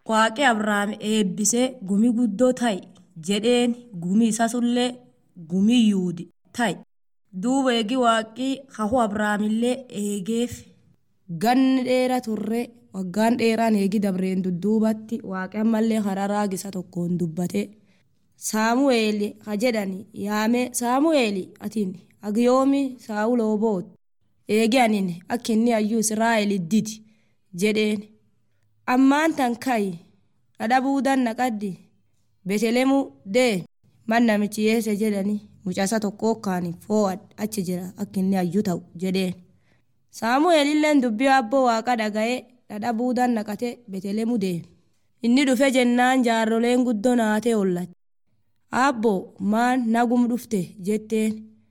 waaqi abrahaam eebbisee gumi guddoo ta'i jedheen gumi isasullee gumi yuudi ta'i duuba eegi waaqii hahu abrahaamillee eegeef ganni dheera turre waggaan dheeraan eegi dabreen dudduubatti waaqi ammallee karaa raagisa tokkoon dubbate saamu'eeli ha jedhani yaame saamu'eeli atiin agiyoomi saawuloo boot eegi anin akka inni ayyuu israa'el didi jedheen ammaan tan ka'i dhadhabuudan naqaddi betelemu dee man namichi yeese jedhani mucasa tokkoo kaani foo'ad achi jira akka inni ayyuu ta'u jedheen saamu'eelilleen dubbii abboo waaqa dhaga'ee dhadhabuudan naqate betelemu deeme inni dhufe jennaan jaarroleen guddoo naatee ollate abboo maan nagum dhufte jetteen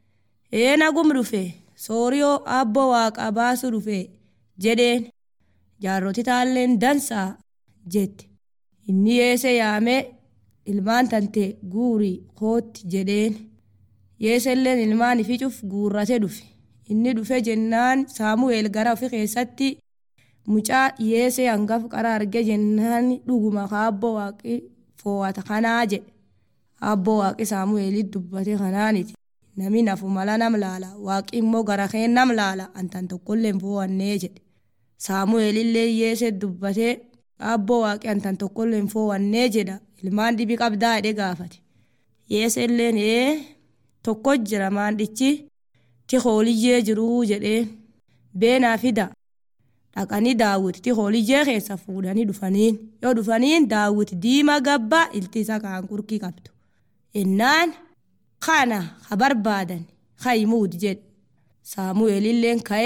ee nagum dhufe sooriyoo abboo waaqa baasu dhufe jedheen jaarroti taalleen dansaa jette inni yeese yaamee ilmaan tante guurii kootti jedheen yeeselleen ilmaan ificuuf guurrate dhufe inni dhufe jennaan saamu'eel gara ofi keessatti mucaa yeesee hangaf qara arge jennaan dhuguma kaabboo waaqi foo'ata kanaa jedhe abboo waaqi saamu'eelit dubbate kanaaniti nami nafu mala nam laala waaqi immoo gara keen nam laala antan tokkolleen foo'annee jedhe saamu'eelillee yeese dubbatee abboo waaqi antan tokkolleen foo'annee jedha ilmaan dhibi qabdaa jedhe gaafate yeeselleen ee tokko jira maandhichi ti hooliyyee jiruu jedhee beenaa fida dhaqanii daawwiti ti hooliyyee keessa fuudhanii dhufaniin yoo dhufaniin daawwiti diima gabbaa ilti isa kaan qurkii qabdu innaan kana ha barbaadan hayimuud jedhe saamu'eelilleen ka'e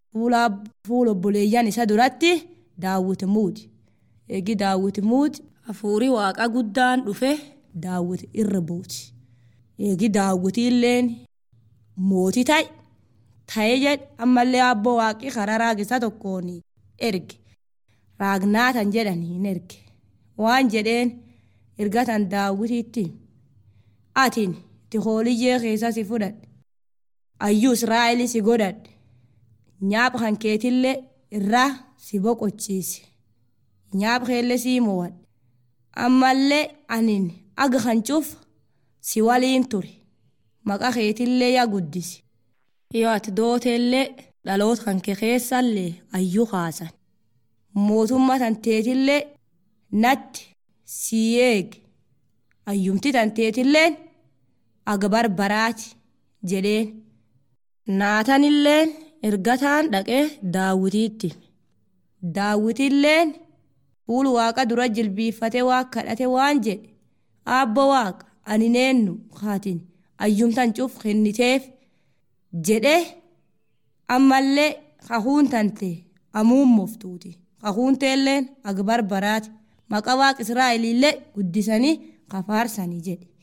fuula obboleeyyan isa duratti daawwiti muudi eegi daawwiti muudi hafuurii waaqa guddaan dhufe daawwiti irra buuti eegi daawwitiilleen mootii ta'i ta'ee jedhe ammallee abboo waaqii karaa raagisa tokkoon erge raagnaatan jedhaniin erge waan jedheen ergatan daawwitiitti atin ti hooliyyee keessa si fudhadhe ayyuu israa'eli si godhadhe nyaapha kan keetillee irraa si boqochiise nyaapha keellee sii mo'adhe ammallee anin aga kan cufa si waliin ture maqa keetillee yaa guddise yoo ati dooteellee dhaloota kan kee keessallee ayyuu kaasan mootummaa tanteetillee natti sii eege ayyumti tanteetilleen aga barbaraati jedheen naatanilleen ergataan dhaqee daawwitiitti daawwitilleen fuul waaqa dura jilbiiffatee waa kadhate waan jedhe aabbo waaqa ani neennu kaatin ayyumtan cuf kenniteef jedhe ammallee kahuun tante amuummoftuuti kahuun teelleen aga barbaraati maqa waaqa israa'eliillee guddisanii kafaarsanii jedhe